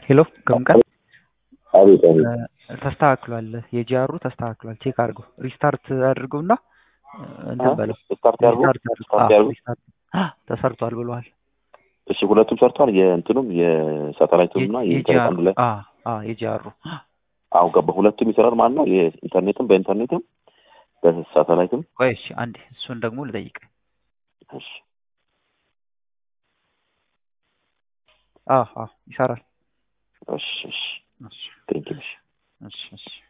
ሄሎ ከምቀል አቤት አቤት ተስተካክሏል። የጂአሩ ተስተካክሏል። ቼክ አድርገው ሪስታርት አድርገውና እንትን በለው ስታርት ያርጉ ሪስታርት አድርገው። ስታርት አዎ፣ ያርጉ። ሪስታርት ተሰርቷል ብለዋል። እሺ ሁለቱም ሰርቷል። የእንትኑም የሳተላይቱም እና የኢንተርኔት አንድ ላይ የጂአሩ አሁን ገባ። ሁለቱም ይሰራል ማለት ነው። የኢንተርኔትም በኢንተርኔትም በሳተላይትም። ቆይ እሺ፣ አንዴ እሱን ደግሞ ልጠይቅ። እሺ አዎ አዎ ይሰራል። እሺ እሺ እሺ ቴንኪው እሺ እሺ እሺ